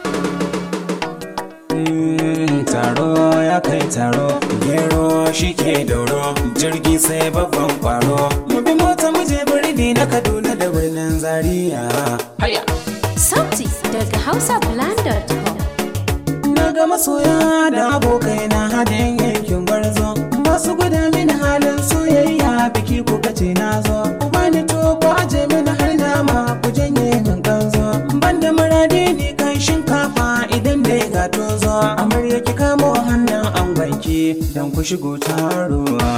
taro ya kai taro gero shi ke dauro jirgi sai babban kwaro mu bi mota mu je birni na kaduna da birnin zaria haya Sauti daga hausablog.com na ga masoya da abokai na hadin yankin gwarzo masu gwada mini halin soyayya biki ku kace na zo ku bani to ku aje mini har nama ku janye min kanzo banda murade ni kan shinkafa idan dai ga tozo amarya ki kamo hannun angwanki dan ku shigo taruwa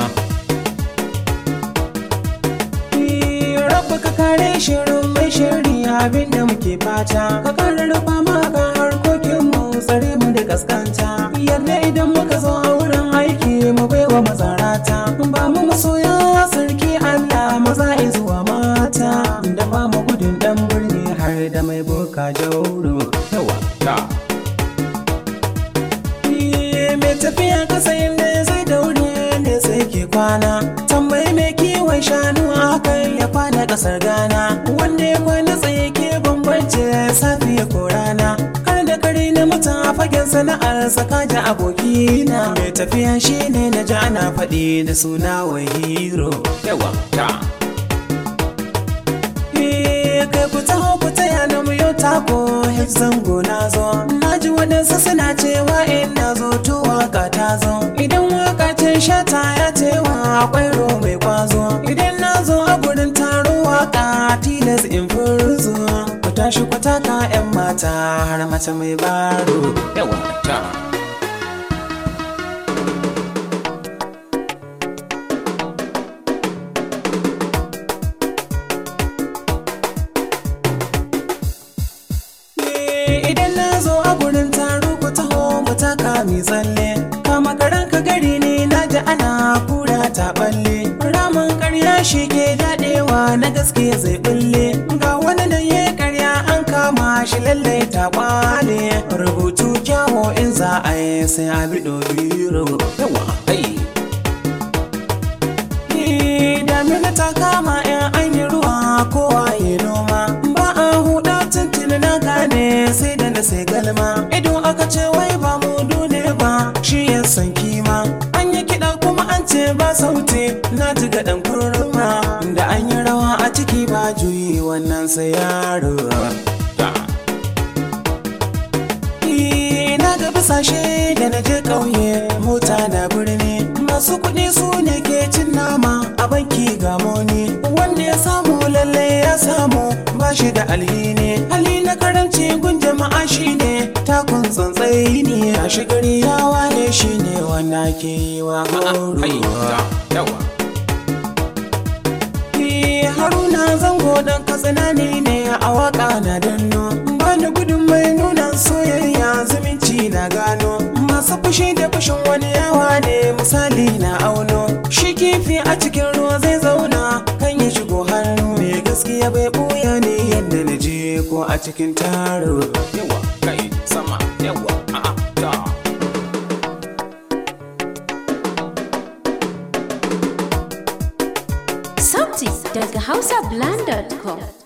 Rabba ka kare shirin mai shiri abinda muke fata ka kare rufa maka harkokin mu tsare mu da kaskanta yadda idan muka zo a wurin aiki mu baiwa mazarata ba mu masoya sarki Allah maza zuwa mata da ba mu gudun dan birni har da mai boka jauro yawa ta mai tafiya kasa inda zai daure ne sai ke kwana tambayi mai kiwon shanu akan ya kwana kasar gana wanda ya kwana tsaye ke bambance safiya ko rana kar da kare na mutum a fagen sana'ar sakaji abokina mai tafiya shine na ji ana faɗi da suna wa hero yawa ta kai ku taho ku taya na mu yau tako zango na zo na ji waɗansu suna cewa in na zo to waka ta zo idan waka ce shata ya cewa akwai ro mai kwazo idan na zo a gurin taro waka tilas in furzo ku tashi ku taka yan mata har mace mai baro yawa ta idan na zo a gurin taro ku taho mu taka mi tsalle kama karan ka gari ne na ji ana kura ta balle ramin karya shi ke dadewa na gaske zai bulle ga wani da ya karya an kama shi lallai ta kwale rubutu kyawo in za a yi sai a bido biro yawa hey. damina ta kama yan an yi ruwa kowa ya noma ba a huda tuntuni na gane sai da na sai galma ido aka ce wai ba mu dole ba shi ya san kima an yi kiɗa kuma an ce ba sauti na ji ga ɗan kurma da an yi rawa a ciki ba juyi wannan sai yaro na ga bisashe da na je ƙauye mota na birni masu kuɗi su ne ke cin nama a banki ga moni wanda ya samu lalle ya samu ba shi da alhini hali na karanci gun jama'a shine takun tsantsai ne a shigari ya waye shine wanda ke yi wa horo haruna zango dan katsina ne ne a waka na danno bani gudun mai nuna soyayya zumunci na gano masu fushi da fushin wani yawa ne misali na auno shi kifi a cikin ruwa zai zauna kan ya shigo hannu mai gaskiya bai buya ne yadda na je ko a cikin taro yawa kai sama yawa a'a ta Sauti daga hausablog.com